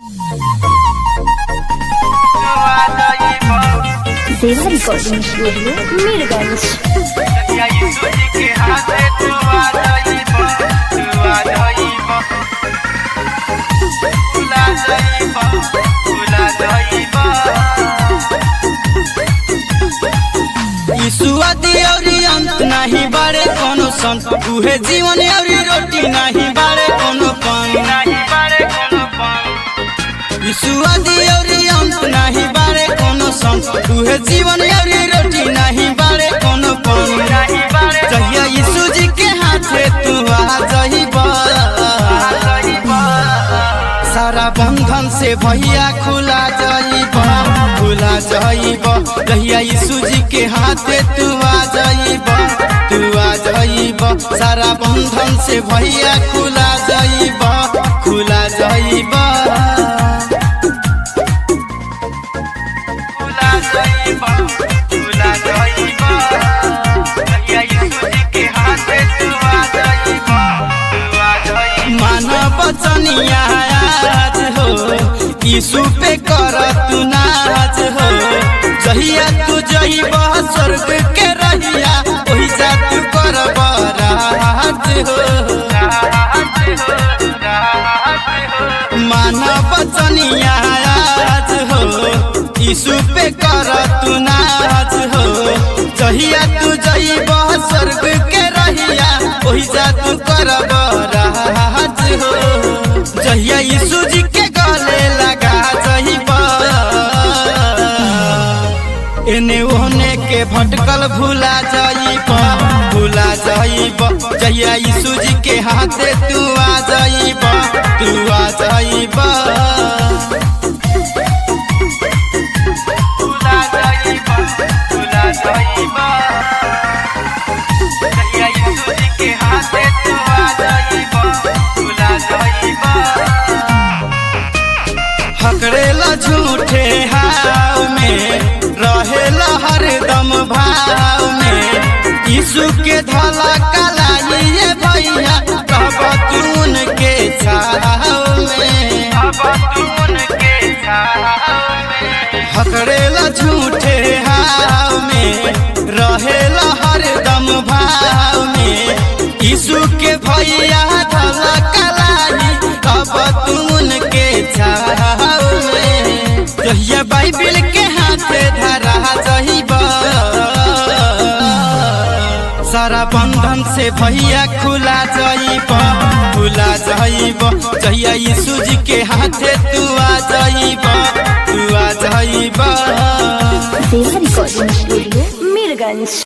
देवा recording studio Mirganj ईसुआदी औरी अंत नाही बारे कोनो संत उहे जीवन औरी रोटी नाही बारे कोनो पान ईसुआदी औरी अंत नाही बारे कोनो संत उहे जीवन औरी रोटी नाही बारे कोनो पान जहिया यीशु जी के हाथे तू आ जहिबा सारा बंधन से भैया खुला जाइबा खुला जाइबा जहिया यीशु जी के हाथे तू आ जाइबा तू आ जाइबा सारा बंधन से भैया खुला जाइबा खुला जाइबा खुला जाइबा खुला जाइबा जहिया यीशु जी के हाथे तू आ जाइबा तू आ जाइबा मानव बचनिया आज हो यीशु पे कर तू नाच हो जहिया तू जइब स्वर्ग के रहिया ओही जा तू कर राज हो मानव बचनिया आज हो यीशु पे कर तू नाच हो जहिया तू जइब स्वर्ग के रहिया ओही जा तू कर राज हो जहिया यीशु जी के गले लगा जइब एने ओने के भटकल भूला जाइब भूला जाइब जहिया यीशु जी के हाथे तू आ जाइब तू आ जाइब भूला जाइब भूला जाइब जहिया यीशु जी के हाथे तू आ जाइब भूला जाइब हकड़ेला झूठे हाव में रहेला हरदम भाव में यीशु के धला कलाई ये भैया कब तून के छाव में हकड़ेला झूठे हाव में रहेला हरदम भाव में यीशु के भैया धला कलाई कब तून के छाव में जहिया बाइबिल के हाथे धरा जहिबा सारा बंधन से भैया खुला जाइब खुला जाइब जहिया यीशु जी के हाथे तू आ जाइब तू आ जाइब देवा रिकॉर्डिंग स्टूडियो मीरगंज